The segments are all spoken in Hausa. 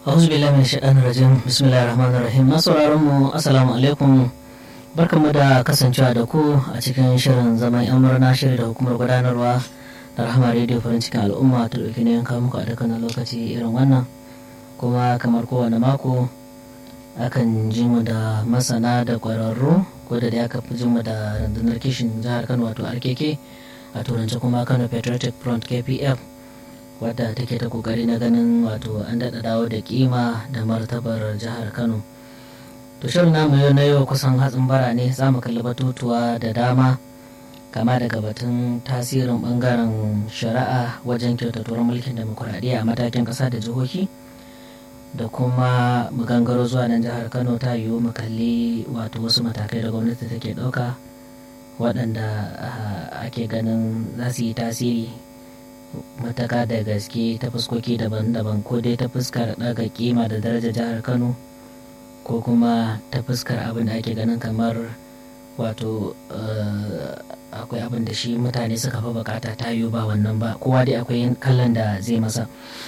A'udhu billahi min shaitanir rajim. Bismillahir rahmanir rahim. Masu mu assalamu alaikum. Barkamu da kasancewa da ku a cikin shirin zaman yan murna shiri da hukumar gudanarwa da rahama rediyo farin cikin al'umma ta dauki ne yanka muku a dukkanin lokaci irin wannan. Kuma kamar kowane mako akan ji mu da masana da kwararru ko da aka fi ji mu da rundunar kishin jihar Kano wato RKK a turance kuma Kano Patriotic Front KPF. wadda take ta kokari na ganin wato an daɗa dawo da kima da martabar jihar kano to shirin namu yau na yau kusan hatsin bara ne za mu kalli batutuwa da dama kama daga batun tasirin bangaren shari'a wajen kyautatuwar mulkin demokuraɗiyya a matakin ƙasa da jihohi da kuma mu gangaro zuwa nan jihar kano ta yiwu mu kalli wato wasu matakai da gwamnati take ɗauka waɗanda ake ganin za su yi tasiri mataka da gaske ta fuskoki daban-daban ko dai ta fuskar daga kima da daraja jihar kano ko kuma ta fuskar abin da ake ganin kamar wato akwai abin da shi mutane suka fi bukata ta yiwu ba wannan ba kowa dai akwai kallon da zai masa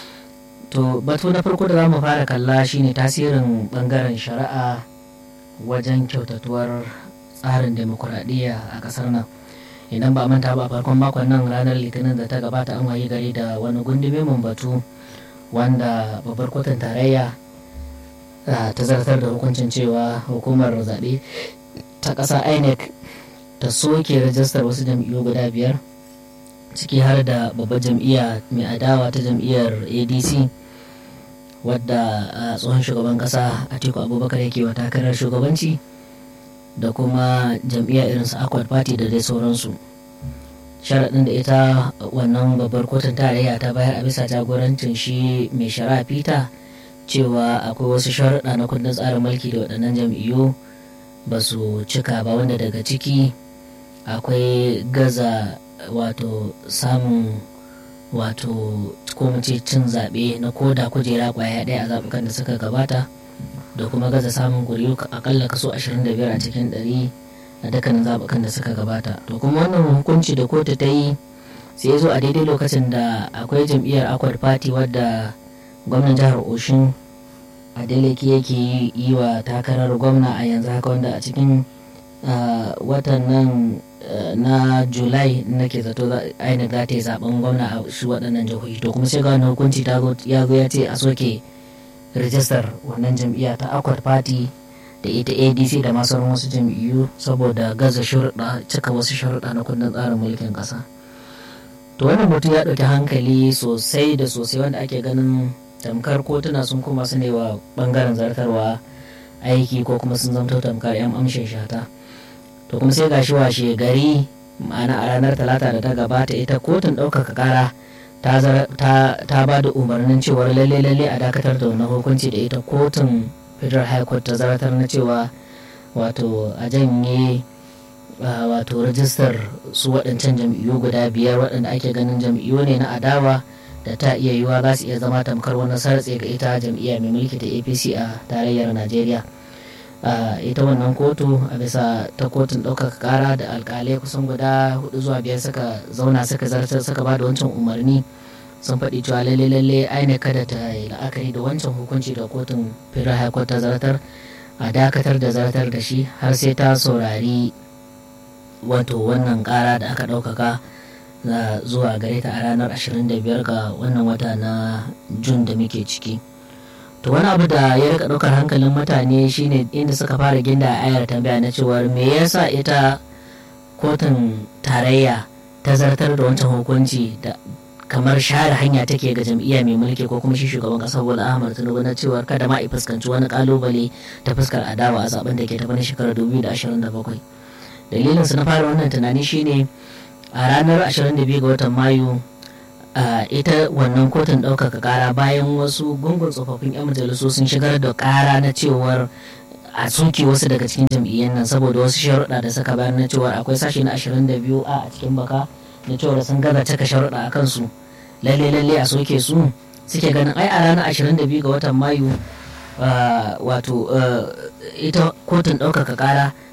to batu na farko da za mu fara kalla shine tasirin bangaren shari'a wajen kyautatuwar tsarin demokuraɗiyya a ƙasar nan idan ba manta ba a farkon makon nan ranar litinin da ta gabata an wayi gari da wani gundume mun batu wanda babbar kotun tarayya ta zartar da hukuncin cewa hukumar zaɓe ta ƙasa inec ta soke rajistar wasu jam'iyyu guda biyar ciki har da babbar jam'iyya mai adawa ta jam'iyyar adc wadda tsohon shugaban ƙasa atiku abubakar yake wa takarar shugabanci da kuma jam'iyyar irin su akwad party da dai sauransu sharaɗin da ita wannan babbar kotun tarayya ta bayar a bisa jagorancin shi mai shari'a peter cewa akwai wasu sharaɗa na kundin tsarin mulki da waɗannan jam'iyyu ba su cika ba wanda daga ciki akwai gaza wato samun wato ko ce cin zaɓe na koda kujera ƙwaya ɗaya a zaɓukan da suka gabata da kuma gaza samun kuri'u akalla kaso 25 a cikin 100 a dukkanin zaɓukan da suka gabata to kuma wannan hukunci da kotu ta yi sai zo a daidai lokacin da akwai jam'iyyar akwad party wadda gwamnan jihar oshun adeleke yake yi wa takarar gwamna a yanzu haka wanda a cikin watan nan na julai nake zato inec za ta yi zaben gwamna a shi waɗannan jihohi to kuma sai ga wani hukunci ya zo ya ce a soke rijistar wannan jam'iyya ta akwad party da ita adc da masu wasu jam'iyyu saboda gaza shurɗa cika wasu sharuɗa na kundin tsarin mulkin ƙasa to wannan mutum ya ɗauki hankali sosai da sosai wanda ake ganin tamkar kotuna sun kuma su ne wa ɓangaren zartarwa aiki ko kuma sun zamto tamkar 'yan amshin shata to kuma sai gashi washe gari ma'ana a ranar talata da ta gabata ita kotun ɗaukaka ƙara ta ba da umarnin cewar lalle lalle a dakatar da wannan hukunci da ita kotun federal high court ta zartar na cewa wato a janye wato rajistar su waɗancan jam'iyyu guda biyar waɗanda ake ganin jam'iyyu ne na adawa da ta iya yiwa za su iya zama tamkar wani sartse ga ita jam'iyya mai mulki ta apc a tarayyar najeriya ita wannan kotu a bisa ta kotun ɗaukaka ƙara da alƙalai kusan guda hudu zuwa biyar suka zauna suka zartar suka ba da wancan umarni sun faɗi cewa lalle lalle aine kada ta yi la'akari da wancan hukunci da kotun federal high court ta zartar a dakatar da zartar da shi har sai ta saurari wato wannan ƙara da aka ɗaukaka zuwa gare ta a ranar 25 ga wannan wata na jun da muke ciki. to wani abu da ya rika ɗaukar hankalin mutane shine inda suka fara ginda a ayar tambaya na cewar me yasa ita kotun tarayya ta zartar da wancan hukunci da kamar share hanya take ga jam'iyya mai mulki ko kuma shi shugaban kasar bola ahmad tinubu na cewar kada ma a fuskanci wani kalubale ta fuskar adawa a zaben da ke tafi na shekarar 2027 dalilin su na fara wannan tunani shine a ranar 22 ga watan mayu Uh, ita wannan kotun ɗaukaka ƙara bayan wasu gungun tsofaffin 'yan majalisu sun shigar da ƙara na cewar a soke wasu daga cikin jam'iyyar nan saboda wasu sharuɗa da suka bayar na cewar akwai sashi na 22 a cikin baka na cewar sun gaza cika sharuɗa a kansu lalle lalle a soke su suke ganin ai a ranar 22 ga watan mayu uh, wato uh, ita kotun ɗaukaka ƙara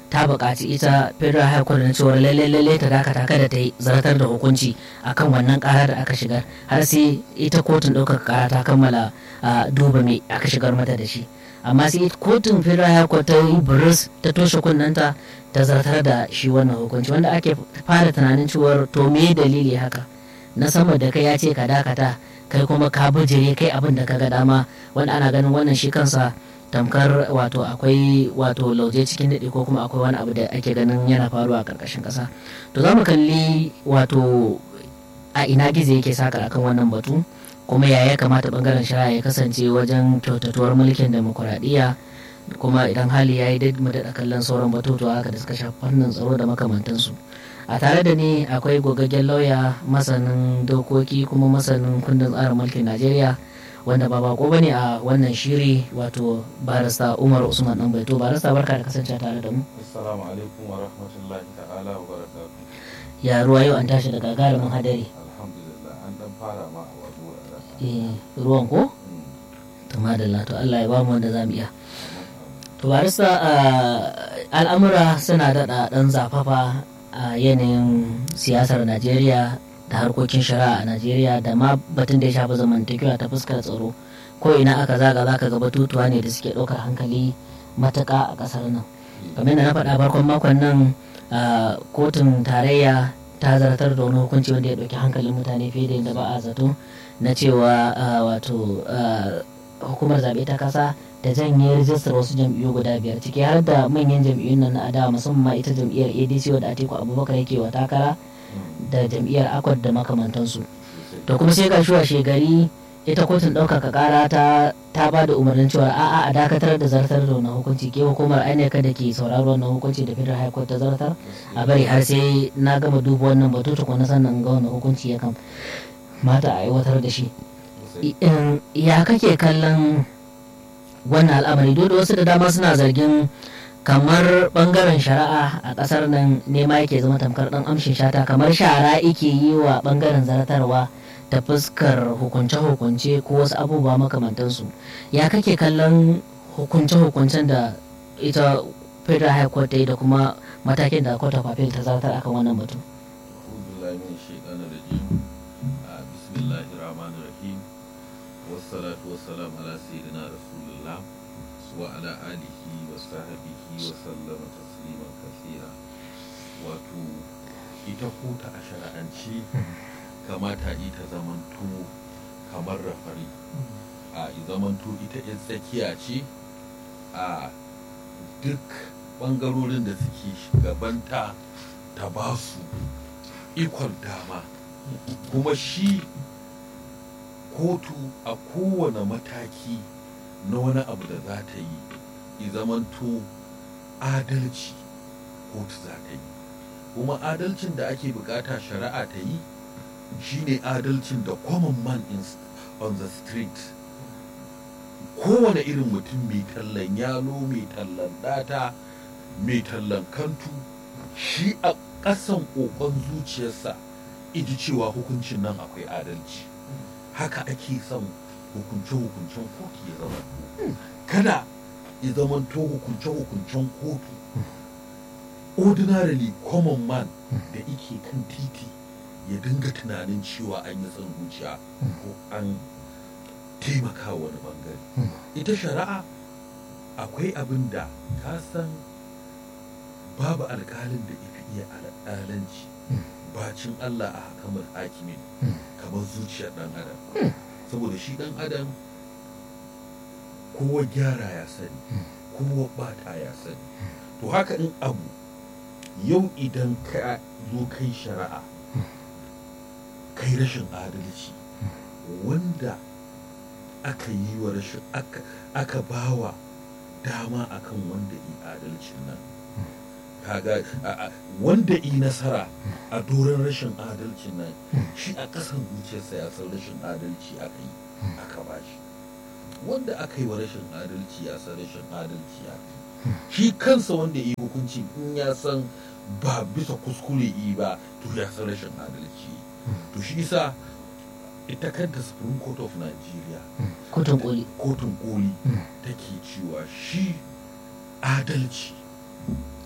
ta buƙaci ita federal high court na cewa lalle lalle ta dakata kada ta yi zartar da hukunci akan wannan ƙara da aka shigar har sai ita kotun ɗaukaka ƙara ta kammala duba me aka shigar mata da shi amma sai kotun federal high court ta yi buris ta toshe kunnanta ta zartar da shi wannan hukunci wanda ake fara tunanin cewar to me dalili haka na sama da kai ya ce ka dakata kai kuma ka bijire kai abin da ka ga dama wanda ana ganin wannan shi kansa tamkar wato akwai wato lauje cikin daɗe ko kuma akwai wani abu da ake ganin yana faruwa a ƙarƙashin ƙasa to za mu kalli wato a ina gizo yake saka akan wannan batu kuma ya ya kamata bangaren shari'a ya kasance wajen kyautatuwar mulkin demokuraɗiyya kuma idan hali ya yi mu daɗa kallon sauran batutuwa haka da suka shafi fannin tsaro da makamantansu a tare da ni akwai gogaggen lauya masanin dokoki kuma masanin kundin tsarin mulkin najeriya wanda ba bako bane a wannan shiri wato barista umar usman dan baito barista barka da kasance tare da mu assalamu alaikum wa rahmatullahi ta'ala wa barakatuh ya ruwa yau an tashi da gagarumin hadari alhamdulillah an dan fara ma a wasu wuraren eh ruwan ko to madalla to Allah ya ba mu wanda zamu iya to barista al'amura suna daɗa ɗan zafafa a yanayin siyasar Najeriya da harkokin shari'a a Najeriya da ma batun da ya shafi zamantakewa ta fuskar tsaro ko ina aka zaga zaka ga batutuwa ne da suke ɗaukar hankali matuƙa a ƙasar nan kamar da na faɗa farkon makon nan kotun tarayya ta zartar da wani hukunci wanda ya ɗauki hankalin mutane fiye da yadda ba a zato na cewa wato hukumar zaɓe ta ƙasa da janye rijistar wasu jam'iyyu guda biyar ciki har da manyan jam'iyyun nan na adawa musamman ita jam'iyyar adc wadda atiku abubakar yake wa takara da jam'iyyar akwad da makamantansu to kuma sai ga shuwa shegari ita kotun ɗaukaka ƙara ta ta ba da umarnin cewa a'a a dakatar da zartar da wani hukunci ke hukumar ainihin da ke sauraro wannan hukunci da federal high court ta zartar a bari har sai na gama duba wannan batu tukuna sannan ga wani hukunci ya kam mata a aiwatar da shi ya kake kallon wannan al'amari duk da wasu da dama suna zargin kamar bangaren shari'a a kasar nan nema yake zama tamkar dan amshin shata kamar shara yake yi wa bangaren zartarwa ta fuskar hukunce-hukunce ko wasu abubuwa makamantansu ya kake kallon hukunce-hukuncen da ita federal high court ta yi da kuma matakin da court of appeal ta zartar akan wannan batu والصلاة والسلام على سيدنا رسول الله وعلى آله وصحبه وسلم تسليما كثيرا wato ita kota a shari'anci kamata ita zamanto kamar rafari a zamanto ita yan tsakiya ce a duk bangarorin da suke shugabanta ta ba su ikon dama kuma shi kotu a kowane mataki na wani abu da za ta yi zamanto adalci kotu za ta yi kuma adalcin da ake bukata shari'a ta yi shine adalcin da common man in, on the street kowane irin mutum mai tallan yalo mai tallan data mai tallan kantu shi a ƙasan ƙoƙon zuciyarsa iji cewa hukuncin nan akwai adalci haka ake son hukunce-hukuncen kotu ya zama kada ya zama to hukunce-hukuncen kotu ordinarily common man da ike kan titi ya dinga tunanin cewa an yi son zuciya ko an taimaka wani bangare ita shari'a akwai abin da ka san babu alkalin da ifi iya alƙalanci bacin Allah a hakamar hakimin kamar zuciyar ɗan adam saboda shi ɗan adam kowa gyara ya sani kowa bata ya sani to haka in abu yau idan ka zo kai shari'a kai rashin adalci wanda aka yi wa rashin aka bawa dama akan wanda yi adalcin nan kaga wanda yi nasara a doron rashin adalcin nan shi a ƙasan zuciyarsa ya san rashin adalci aka yi aka ba shi wanda aka yi wa rashin adalci ya san rashin adalci ya yi shi kansa wanda yi hukunci in ya san ba bisa kuskure yi ba to ya san rashin adalci to shi isa ita kanta supreme court of nigeria kotun koli kotun koli take cewa shi adalci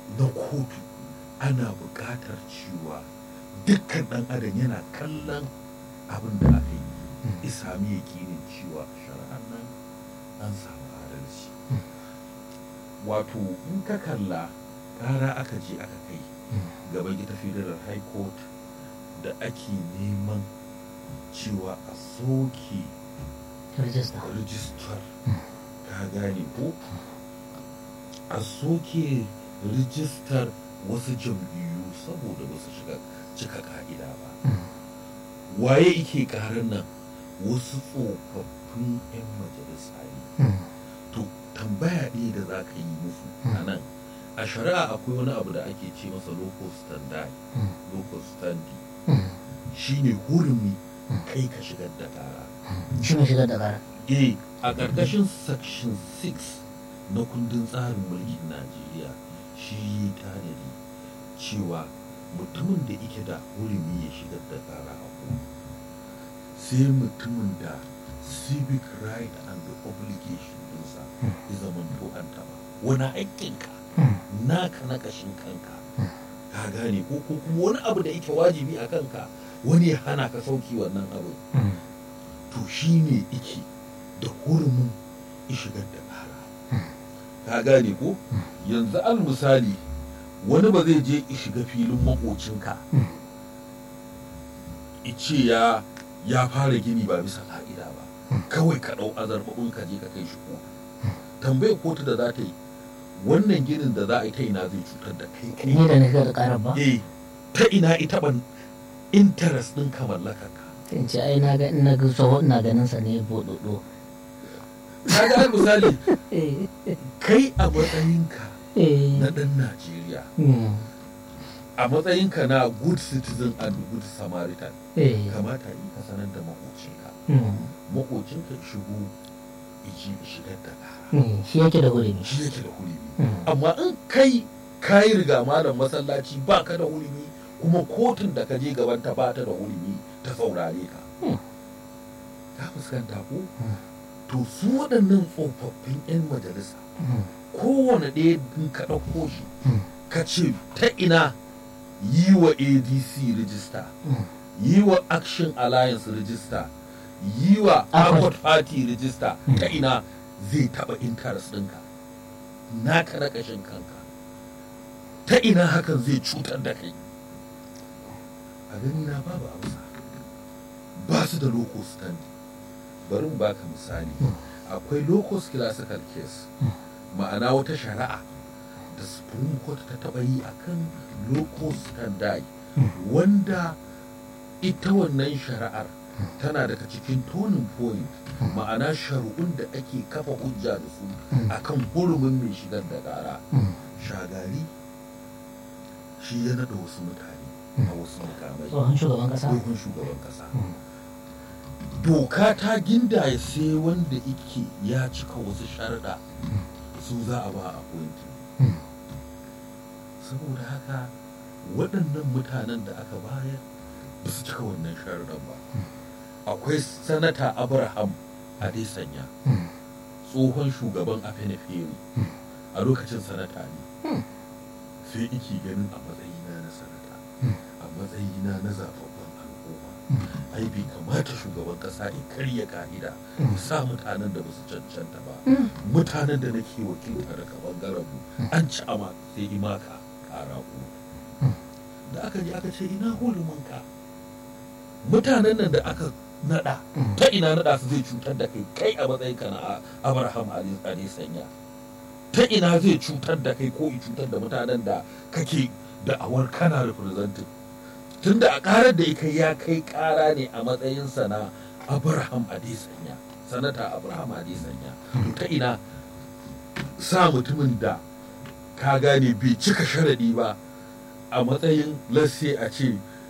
na kotu ana buƙatar cewa dukkan ɗan adam yana kallon abin da aka yi ya sami yakinin cewa shari'ar nan an samu adalci wato in ka kalla ƙara aka je aka kai gaban ita federal high court da ake neman cewa a soke rijista rijistar ka gane ko a soke rijistar wasu jam'iyyu saboda ba su shiga cika ka'ida ba waye ike karan nan wasu tsofaffin 'yan majalisa ne to tambaya ɗaya da za ka yi musu a nan a shari'a akwai wani abu da ake ce masa local standard local standi shine hurumi kai ka shigar da kara shi ne shigar da ƙara eh a ƙarƙashin section 6 na kundin tsarin mulkin najeriya shi yi tanadi cewa mutumin da ike da hurumi ya shigar da kara a kotu sai mutumin da civic right and the obligation dinsa ya zama to an taba wani haƙƙinka naka na ƙashin kanka ka gane ko ko kuma wani abu da yake wajibi a kanka wani ya hana ka sauki wannan abu to shi ne ike da hurumin shigar da ƙara ka gane ko yanzu al misali wani ba zai je shiga filin makocinka ice ya ya fara gini ba bisa ka'ida ba kawai ka ɗau azarbabin ka je ka kai shi kotu tambayar kotu da za ta yi wannan ginin da za a yi ta ina zai cutar da kai kai ni da na shigar da ƙarar ba eh ta ina ita ban interest ɗin ka mallakar ka in ce ai na ga ina ga tsoho ina ganin sa ne bododo kaga al misali eh kai a matsayinka eh na ɗan Najeriya mm, a matsayinka na good citizen and good samaritan eh kamata yi ka sanar da makocinka mm, makocinka ya shigo iji shigar da kara mm, shi yake da hurumi shi yake da hurumi Mm. amma in kai kayi riga malam masallaci ba ka da hurumi kuma kotun da ka je gaban ta ba ta da hurumi ta saurare ka Mm. ka fuskanta ko Mm. to su waɗannan tsofaffin 'yan majalisa Mm, kowane ɗaya in ka ɗauko shi mm, ka ce ta ina yi wa adc rijista mm. yi wa action alliance rijista yi wa Accord. accord party rijista Mm. ta ina zai taɓa interest ɗinka naka na ƙashin kanka ta ina hakan zai cutar da kai a gani na babu amsa ba su da local stand bari mu baka misali akwai locus classical case ma'ana wata shari'a da supreme court ta taɓa yi akan locus standard wanda ita wannan shari'ar tana daga cikin tonin point ma'ana shari'un da ake kafa hujja da su akan hurumin mai shigar da ƙara Mm. shagari shi ya naɗa wasu mutane a wasu mukamai tsohon shugaban kasa tsohon shugaban ƙasa Mm. doka ta gindaya sai wanda ike ya cika wasu sharaɗa su za a ba a Mm. saboda haka waɗannan mutanen da aka bayar ba su cika wannan sharaɗan ba akwai sanata abraham adesanya Mm. tsohon shugaban afenefere a lokacin sanata ne Mm. sai iki ganin a matsayina na sanata Mm. a matsayina na zababban al'umma ai bai kamata shugaban kasa ya karya ka'ida ya sa mutanen da basu cancanta ba Mm. mutanen da nake wakilta daga bangaren mu an ci ama sai imaka kara ku da aka je aka ce ina hulumin ka mutanen nan da aka nada Mm. ta ina nada su zai cutar da kai kai a matsayin ka na abraham ali sanya ta ina zai cutar da kai ko i cutar da mutanen da kake da awar kana representing tunda a karar da ika ya kai kara ne a matsayinsa na abraham adesanya sanata abraham adesanya to ta ina sa mutumin da ka gane bai cika sharadi ba a matsayin lasse a ce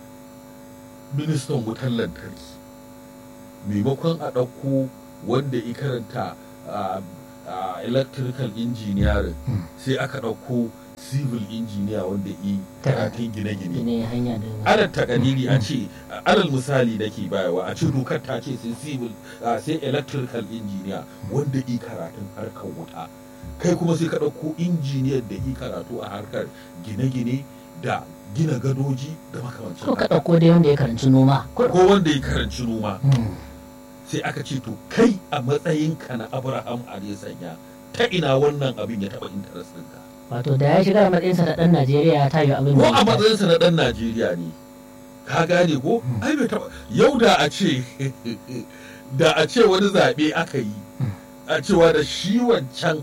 ministan wutar lantarki maimakon a ɗauko wanda ya karanta a a electrical engineering Mm. sai aka ɗauko civil engineer wanda yi karatun gine-gine ne hanya da alal takadiri a ce alal misali da ke bayarwa a ce dokar ta ce sai civil a, sai electrical engineer wanda yi karatun harkar wuta kai kuma sai ka ɗauko injiniyar da yi karatu a harkar gine-gine da gina gadoji da makamancin ko ka haka ɗauko dai wanda ya karanci noma ko wanda ya karanci noma Mm. sai aka ce to kai a matsayinka na abraham sanya ta ina wannan abin ya taɓa interest ɗinka wato da ya shiga a matsayinsa da ɗan najeriya ta yi abin ko da a ya matsayinsa na ɗan najeriya ne ka gane ko ai bai taɓa yau da a ce da a ce wani zaɓe aka yi a cewa da shi wancan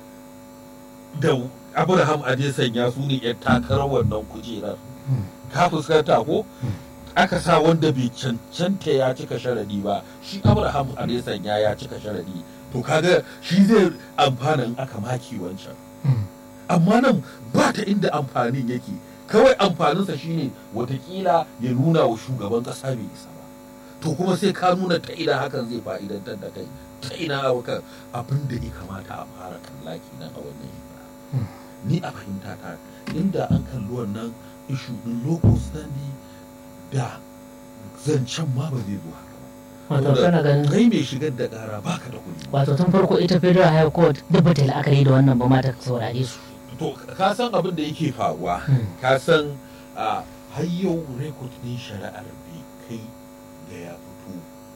da abraham adesanya su ne yan takarar wannan kujerar ka fuskanta ko aka sa wanda bai cancanta ya cika sharadi ba shi abraham adesanya ya cika sharadi to kaga shi zai amfana in aka maki wancan Mm. amma nan ba ta inda amfanin yake kawai amfaninsa shine watakila ya nuna wa shugaban kasa bai isa ba to kuma sai ka nuna ta ina hakan zai fa'idantar da kai ta ina hakan abin da ya kamata a fara kalla kenan a wannan shekara Mm. ni a fahimta ta inda an kalli wannan ishu din local standing da zancen ma ba zai zo haka ba wato Saboda kana ganin kai mai shigar da kara baka da kuɗi wato tun farko ita federal high court duk ba ta yi la'akari da wannan ba ma ta saurare su to ka san abin da yake faruwa Mm. ka san a har yau rekod din shari'ar bai kai ga ya fito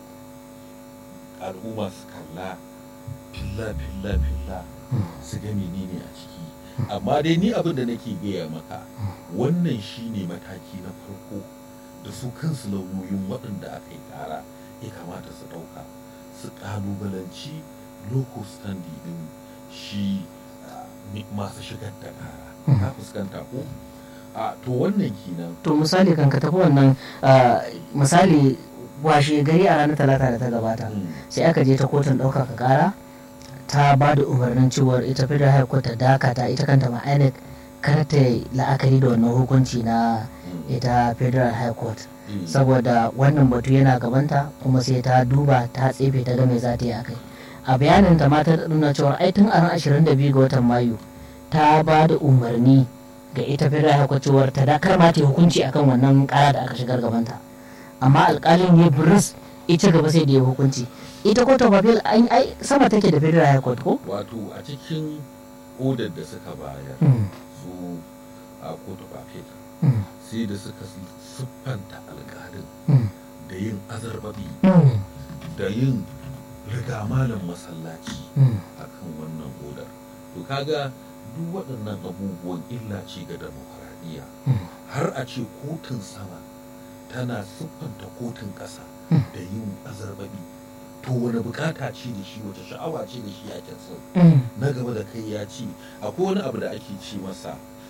al'umma su kalla filla filla filla su ga menene a ciki amma dai ni abin da nake gaya maka wannan shine mataki na farko da su kansu lauyoyin waɗanda aka yi ƙara ya kamata su ɗauka su ƙalubalanci local standing din shi ah, mi- masu shigar da ƙara ka fuskanta ko a to wannan kenan to misali kan ka tafi wannan ah, misali washe gari a ranar talata da ta gabata Mm, sai aka je ta kotun ɗaukaka ƙara ta ba da umarnin cewar ita federal high court ta dakata ita kanta ma INEC kar ta yi la'akari da wannan hukunci na mm, ita federal high court mm. saboda wannan batu yana gabanta kuma sai ta duba ta tsefe ta ga me za ta yi akai a bayanin ta ma ta nuna cewa ai tun a ran 22 ga watan mayu ta ba da umarni ga ita federal high court cewar ta dakar ma ta yi hukunci akan wannan kara da aka shigar gabanta amma alkalin ya buris ita gaba sai da ya hukunci ita court of appeal an ai sama take da federal high court ko wato a cikin odar da suka bayar Mm, su a kotu bafet mm, sai da suka siffanta alƙalin mm, da yin azarbabi mm, da yin riga malam masallaci mm. akan wannan odar to kaga duk waɗannan abubuwan illa ce ga demokaradiyya Mm. har a ce kotun sama tana siffanta kotun ƙasa Mm. da yin azarbabi to wani bukata ce da shi wace sha'awa ce da shi ake son Mm, na gaba da kai ya ce akwai wani abu da ake ce masa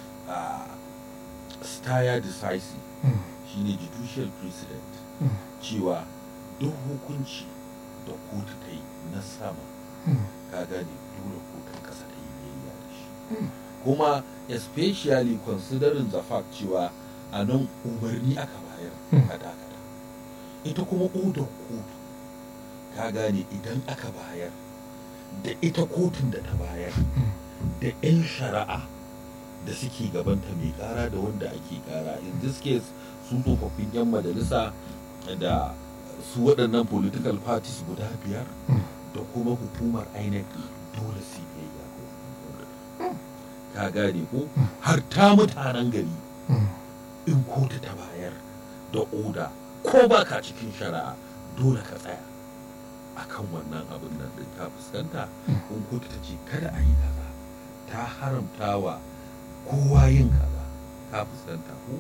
a staya decisive mm, shine judicial precedent mm, cewa duk hukunci da kotu ta yi na sama mm. ka gane dole kotun kasa ta yi biyayya da shi Mm. kuma especially considering the fact cewa a nan umarni aka bayar Mm. a dakata ita kuma odar kotu ka gane idan aka bayar da ita kotun da ta bayar da 'yan shari'a da suke gabanta mai kara da wanda ake kara in this case su tsofaffin 'yan majalisa da su waɗannan political parties guda biyar Mm. da kuma hukumar inec dole su yi biyayya ga wannan order. ka gane ko har ta mutanen gari Mm. in kotu ta bayar da oda ko ba ka cikin shari'a dole ka tsaya akan wannan abin nan din ka fuskanta in kotu ta ce kada a yi kaza ta haramta wa kowa yin kaza ka fuskanta ko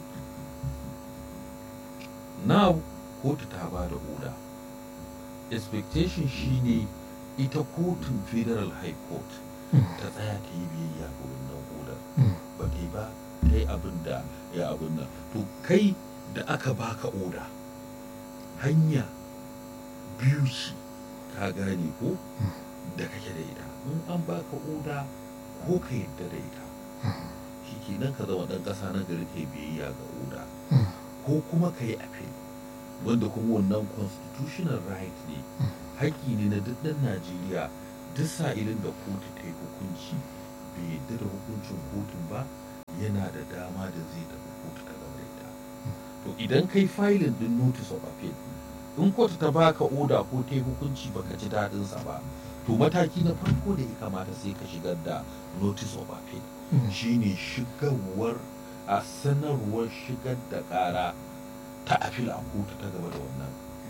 now kotu ta ba da oda expectation shine ita kotun federal high court ta tsaya ta yi biyayya ga wannan odar Mm. ba ta yi ba ta yi abin da ya abin nan to kai da aka baka oda hanya biyu ce ka gane ko da kake da ita in an baka oda ko ka yadda da ita shi kenan ka zama ɗan ƙasa na gari ka yi biyayya ga oda Mm. ko kuma ka yi appeal wanda kuma wannan constitutional right ne haƙƙi ne na duk ɗan najeriya duk sa'ilin da kotu ta yi hukunci bai yadda da hukuncin kotun ba yana da dama da zai tafi kotu ta gaba da ita to idan kai filin din notice of appeal in kotu ta baka oda ko ta yi hukunci baka ji daɗinsa ba to mataki na farko da ya kamata sai ka shigar da notice of appeal shine shigarwar a sanarwar shigar da kara ta appeal a kotu ta gaba da wannan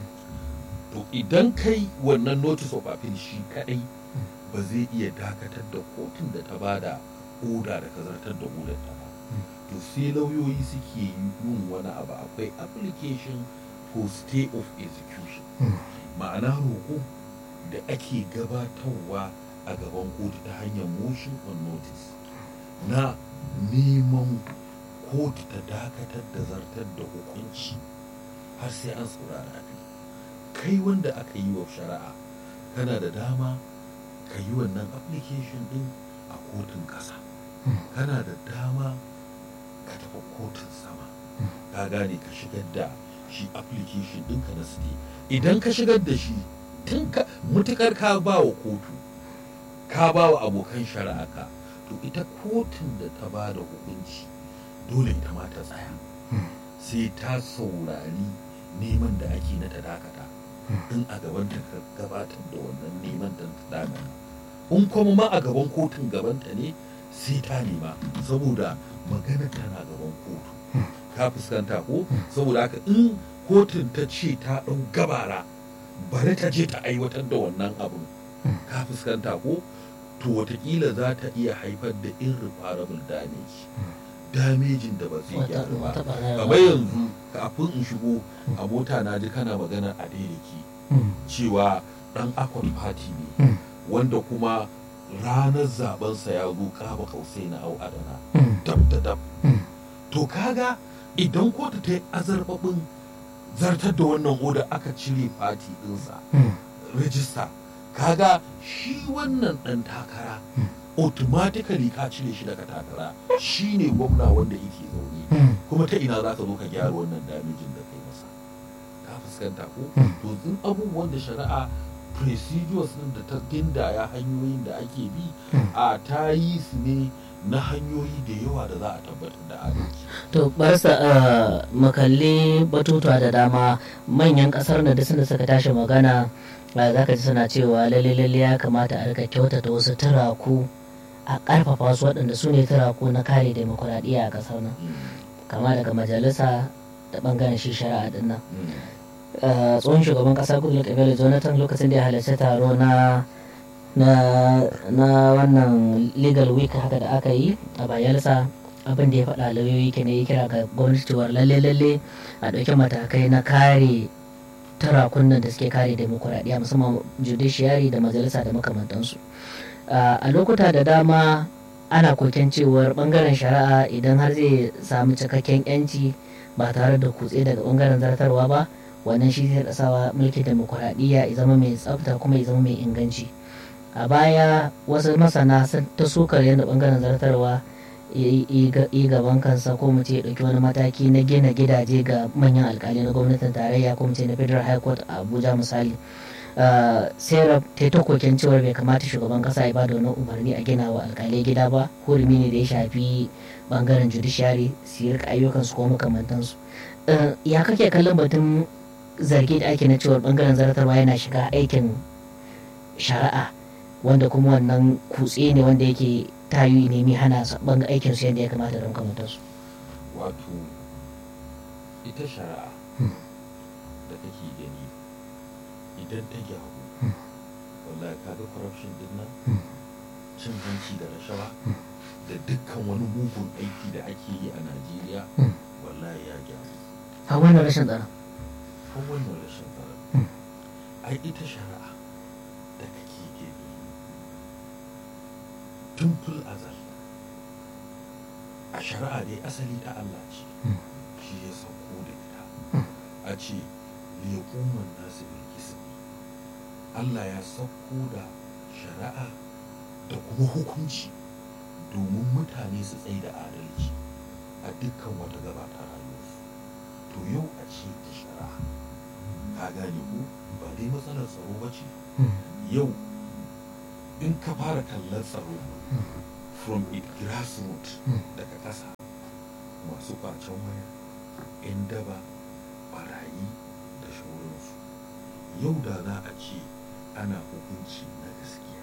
to idan kai wannan notice of appeal shi kadai ba zai iya dakatar da kotun da ta bada oda da ka zartar da odar ta ba to sai lauyoyi suke yin wani abu akwai application for stay of execution ma'ana roƙo da ake gabatarwa a gaban kotu ta hanyar motion on notice na neman kotu ta dakatar da zartar da hukunci har sai an saurara fi kai wanda aka yi wa shari'a kana da dama ka yi wannan application din a kotun ƙasa kana da dama ka tafi kotun sama ka gane ka shigar da shi application ɗinka na stay idan ka shigar da shi tun ka mutukar ka ba wa kotu ka ba wa abokan shari'a ka to ita kotun da ta ba da hukunci dole ita ma ta tsaya sai ta saurari neman da ake na ta dakata in a gaban ta gabatar da wannan neman da ta dakata in kuma ma a gaban kotun gabanta ne sai ta nema saboda magana tana gaban kotu ka fuskanta ko saboda haka in kotun ta ce ta ɗau gabara bari ta je ta aiwatar da wannan abin ka fuskanta ko to watakila za ta iya haifar da irreparable damage damejin da ba zai gyaru ba kamar yanzu kafin in shigo a mota na ji kana magana a daidaiki cewa dan akwai fati ne wanda kuma ranar zabensa ya zo kaba kausai na au adana dab da dab to kaga idan kotu ta yi azarbabin zartar da wannan oda aka cire fati ɗinsa rijista kaga shi wannan ɗan takara automatically ka cire shi daga takara shi ne gwamna wanda yake zaune kuma ta ina za ka zo ka gyara wannan damijin da kai masa ka fuskanta ko to tun abubuwan da shari'a procedures din da ta gindaya hanyoyin da ake bi a ta yi su ne na hanyoyi da yawa da za a tabbatar da adalci. To barsa makalli batutuwa da dama manyan kasar na da suna suka tashi magana za ka ji suna cewa lalle lalle ya kamata a rika kyautata wasu turaku a karfafa su waɗanda su ne turaku na kare demokuraɗiyya a ƙasar nan kama daga majalisa da ɓangaren shi shari'a din nan. tsohon shugaban ƙasa goodluck ebele jonathan lokacin da ya halarci taro na na wannan legal week haka da aka yi a bayelsa abin da ya faɗa lauyoyi ke ne ya kira ga gwamnati cewar lalle lalle a ɗauki matakai na kare turakunan da suke kare demokuraɗiyya musamman judiciary da majalisa da makamantansu a lokuta da dama ana koken cewar bangaren shari'a idan har zai samu cikakken yanci ba tare da kutse daga bangaren zartarwa ba wannan shi zai sawa mulkin demokuraɗiyya ya zama mai tsafta kuma ya zama mai inganci a baya wasu masana sun ta sukar yadda bangaren zartarwa yi gaban kansa ko mu ce ɗauki wani mataki na gina gidaje ga manyan alkali na gwamnatin tarayya ko mu ce na federal high court a abuja misali sai ta ta koken cewar bai kamata shugaban kasa ya bada wani umarni a gina wa alkalai gida ba hurumi ne da ya shafi bangaren judiciary su yi ayyukansu ko makamantansu ya kake kallon batun zargi da ake na cewar bangaren zartarwa yana shiga aikin shari'a wanda kuma wannan kutse ne wanda yake tayu nemi hana banga aikin su yadda ya kamata don kamata su wato ita shari'a da kake gani idan ta gyaru wallahi kaga corruption din nan cin hanci da rashawa da dukkan wani mugun aiki da ake yi a najeriya wallahi ya gyaru a wannan rashin tsara ko wannan rashin tsara ai ita shari'a da kake gani tun fil azal a shari'a dai asali ta Allah ce shi ya sauko da ita a ce liyakuman nasu bilkisi Allah ya sauko da shari'a da kuma hukunci domin mutane su tsaye da adalci a dukkan wata gaba ta rayuwarsu to yau a ce ta shari'a ka gane ku ba dai matsalar tsaro ba ce yau in ka fara kallon tsaro from it grassroots daga ƙasa masu ƙwacen waya 'yan daba barayi da shauransu yau da za a ce ana hukunci na gaskiya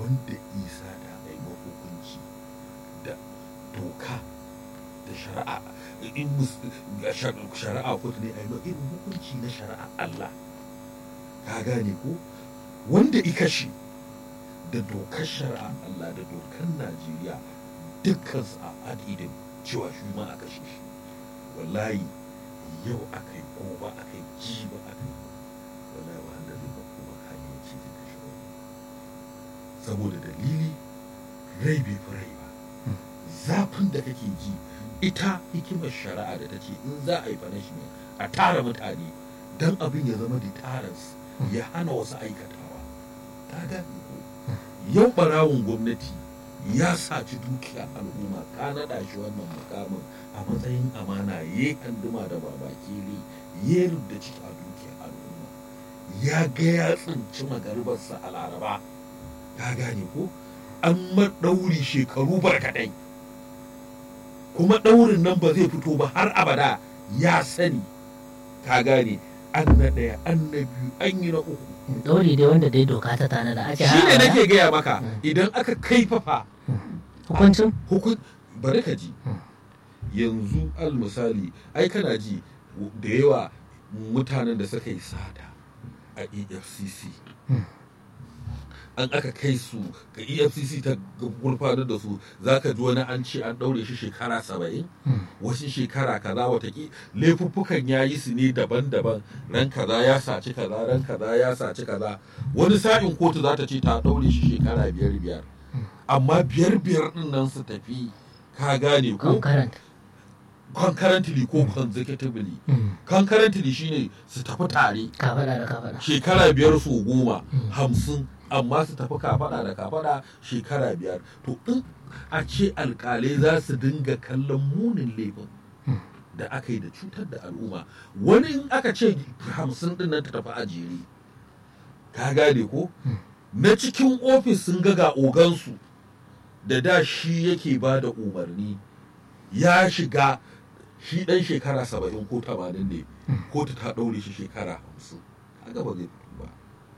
wanda isa da ai hukunci da doka da shari'a in mus- shar- shari'a kotu ne ai irin hukunci na shari'a Allah ka gane ko wanda ikashi da dokar shari'a Allah da dokar Najeriya dukkan su a adidin cewa shi ma a kashe shi wallahi yau aka yi gobe aka yi jiba aka yi wallahi wanda zai ba kuma hanyar ce zai kashe wani saboda dalili rai bai fi rai ba zafin da kake ji ita hikimar shari'a da ta ce in za a yi punishment a tara mutane don abin ya zama deterrence ya hana wasu aikatawa ta gane ko yau barawun gwamnati ya saci dukiya al'umma ka naɗa shi wannan mukamin a matsayin amana ya yi handuma da babakere ya da ciki a dukiyar al'umma ya ga ya tsinci magaribarsa a laraba ka gane ko an maɗauri shekaru barkatai kuma ɗaurin nan ba zai fito ba har abada ya sani ka gane an na ɗaya an na biyu an yi na uku ɗauri dai wanda dai doka ta tana da ake shi ne haɗa nake gaya maka Mm. idan aka kaifafa hukuncin hukun bari ka ji yanzu al misali ai kana ji da yawa mutanen da suka yi sata a efcc Mm. an aka kai su ga efcc ta gurfanar da su za ka ji wani an ce an ɗaure shi shekara saba'in Mm. wasu shekara kaza wataki laifuffukan ya yi su ne daban-daban ran kaza ya saci kaza ran kaza ya saci kaza wani sa'in kotu za ta ce ta ɗaure shi shekara biyar biyar amma biyar biyar ɗin nan su tafi ka gane ko concurrent concurrently ko consecutively Mm. concurrently shine su tafi tare ka faɗa da ka faɗa shekara biyar su goma Mm. hamsin amma su tafi kafada da kafada shekara biyar to in a ce alkalai za su dinga kallon munin laifin da aka yi da cutar da al'umma wani in aka ce hamsin din nan ta tafi a jere ka gane ko na cikin ofis sun ga ga ogansu da da shi yake ba da umarni ya shiga shi dan shekara saba'in ko tamanin ne kotu ta ɗaure shi shekara hamsin kaga ba zai fito ba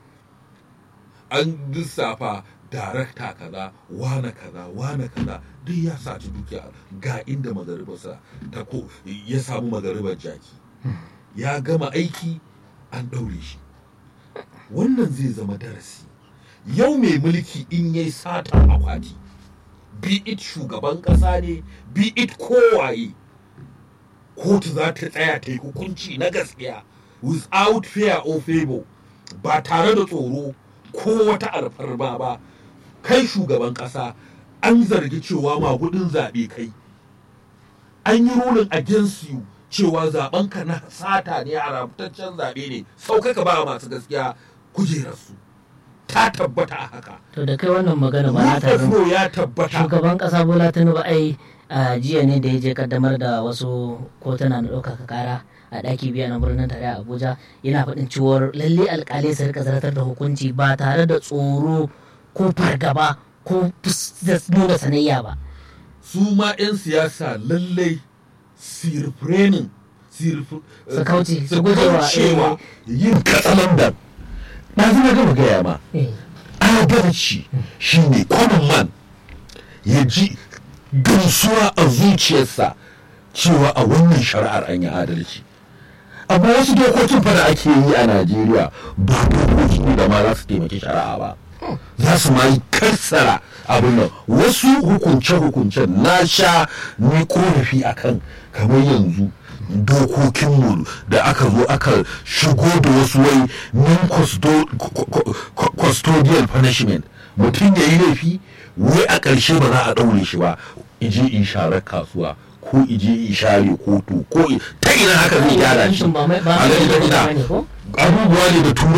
an lissafa darakta kaza wane kaza wane kaza duk ya saci dukiya ga inda magaribarsa ta ko ya samu magaribar jaki ya gama aiki an ɗaure shi wannan zai zama darasi yau mai mulki in yayi sata akwati be it shugaban ƙasa ne be it kowaye kotu za ta tsaya ta yi hukunci na gaskiya without fear or favor ba tare da tsoro ko wata alfarma ba kai shugaban ƙasa an zargi cewa magudin zaɓe kai an yi ruling against you cewa zaɓenka na sata ne haramtaccen zaɓe ne saukaka ba masu gaskiya kujerarsu ta tabbata a haka to da kai wannan magana ba na tarin Rufo ya tabbata shugaban kasa bola tinubu ai a jiya ne da ya je kaddamar da wasu kotuna na ɗaukaka kara a ɗaki biya na birnin tare a abuja yana faɗin cewar lalle alƙalai su rika zartar da hukunci ba tare da tsoro ko fargaba ko fus- da nuna sanayya ba su ma 'yan siyasa lallai sirfrenin Su kauce, su gujewa, cewa yin katsalandan na zama gama gaya ma adalci shine common man ya ji gamsuwa a zuciyarsa cewa a wannan shari'ar an yi adalci amma wasu dokokin fa da ake yi a najeriya ba dokoki ne da ma za su taimaki shari'a ba za su ma yi kassara abin nan wasu hukunce-hukuncen na sha ni korafi akan kamar yanzu dokokinmu da aka zo aka shigo da wasu wai non-custodial punishment mutum ya yi laifi wai a ƙarshe ba za a ɗaure shi ba ije in sharar kasuwa ko ije in share kotu ko i- ta ina haka zai gyara shi ba mai ba A mai gani da ba ina ne ko abubuwa ne da tura